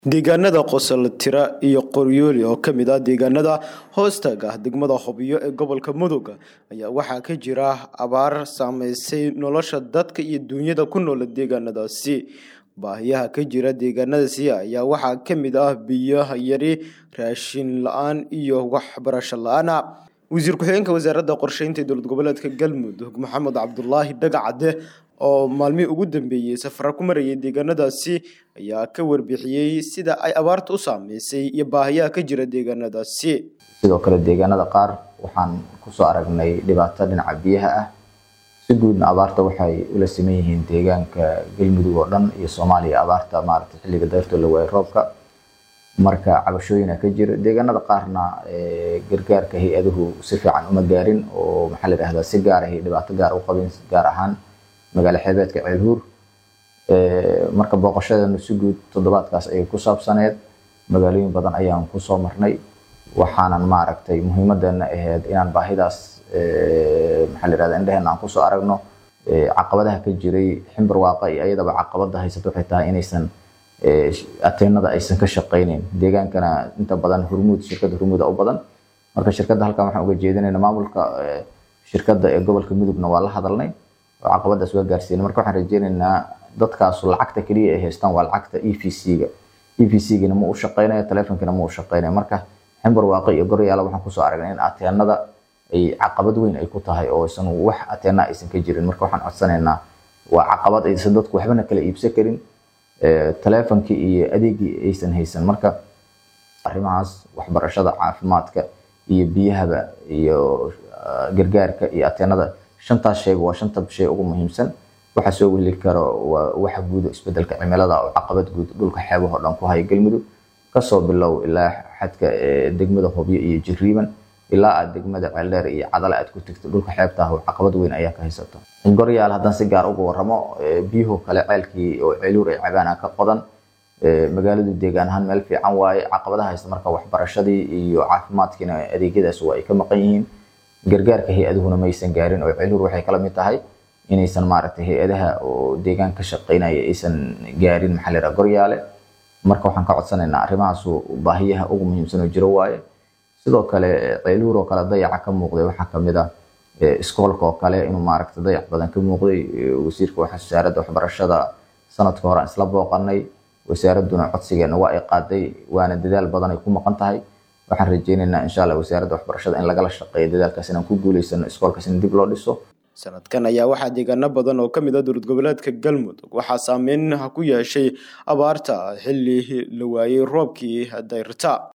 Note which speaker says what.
Speaker 1: deegaanada qosoltira iyo qoryooli oo ka mid ah deegaanada hoostaga ah degmada hobyo ee gobolka mudug ayaa waxaa ka jira abaar saameysay nolosha dadka iyo duunyada ku noola deegaanadaasi baahiyaha ka jira deegaanadaasi ayaa waxaa ka mid ah biyo yari raashin la-aan iyo waxbarasho la-aana wasiir ku-xigeenka wasaaradda qorsheynta dowlad goboleedka galmudug maxamed cabdulaahi dhagacade oo maalmihii ugu dambeeyey safara ku marayay deegaanadaasi ayaa ka warbixiyey sida ay abaarta u saameysay iyo baahiyaha ka jira deegaanadaasi
Speaker 2: sidoo kale deegaanada qaar waxaan kusoo aragnay dhibaato dhinaca biyaha ah si guudna abaarta waxay ula siman yihiin deegaanka galmudug oo dhan iyo soomaaliya abaarta maaragtay xilliga dayrtoo la waayay roobka marka cabashooyina ka jira deegaanada qaarna gargaarka hay-aduhu si fiican uma gaarin oo maxaa la yidhahdaa si gaar ahay dhibaato gaar u qabin gaar ahaan magaalo xeebeedka ceelhuur marka booqashadeenu si guud toddobaadkaas ayay ku saabsaneed magaalooyin badan ayaan kusoo marnay waxaanan maaragtay muhiimadeena ahayd inaan baahidaas maxaa la yidhahdaa indheheena aan kusoo aragno caqabadaha ka jiray ximbar waaqa iyo ayadaba caqabada haysato waxay tahay inaysan ateenada aysan ka shaqayneyn deegaankana inta badan hurmuud shirkadda hurmuuda u badan marka shirkadda halkan waxaan uga jeedinayna maamulka shirkadda ee gobolka mudugna waa la hadalnay oo caqabadaas waa gaarsiinay marka waxaan rajeynaynaa dadkaasu lacagta keliya ay haystaan waa lacagta e v c-ga e v c-gina ma u shaqeynayo teleefonkina ma u shaqeynayo marka ximbar waaqi iyo goryaala waxaan kusoo aragnay in ateenada ay caqabad weyn ay ku tahay oo aysan wax ateena aysan ka jirin marka waxaan codsanaynaa waa caqabad aysan dadku waxbana kala iibsan karin teleefonkii iyo adeegii aysan haysan marka arrimahaas waxbarashada caafimaadka iyo biyahaba iyo gargaarka iyo ateenada shantaas shayba waa shanta shay ugu muhiimsan waxa soo weli karo waa waxa guud isbedelka cimilada oo caqabad guud dhulka xeebaha oo dhan ku haya galmudug kasoo bilow ilaa xadka degmada hobyo iyo jiriiban ilaa aad degmada ceeldheer iyo cadale aad ku tegto dhulka xeebta ah caqabad weyn ayaa ka haysato goryaal haddaan si gaar uga warramo biyuhu kale ceelkii oo ceeluur ay cabaana ka qodan magaaladu deegaan ahaan meel fiican waaye caqabadaha haysta marka waxbarashadii iyo caafimaadkiina adeegyadaas waa ay ka maqan yihiin gargaarka hay-aduhuna maysan gaarin oo ceeluur waxay kala mid tahay inaysan maaragtay hay-adaha oo deegaan ka shaqeynaya aysan gaarin maxaa la yidhaha goryaale marka waxaan ka codsanaynaa arrimahaasu baahiyaha ugu muhiimsan oo jiro waaye sidoo kale ceeluur oo kale dayaca ka muuqday waxaa kamid ah iskoolka oo kale inuu maaragtay dayac badan ka muuqday wasiirka wasaaradda waxbarashada sanadka hore aan isla booqanay wasaaradduna codsigeena waa ay qaaday waana dadaal badan ay ku maqan tahay waxaan rajeynaynaa insha allah wasaaradda waxbarashada in lagala shaqeeyo dadaalkaas inaan ku guuleysano iskoolkaas in dib loo dhiso
Speaker 1: sanadkan ayaa waxaa deegaano badan oo ka mid ah dowlad goboleedka galmudug waxaa saameyn ku yeeshay abaarta xilli la waayey roobkii dayrta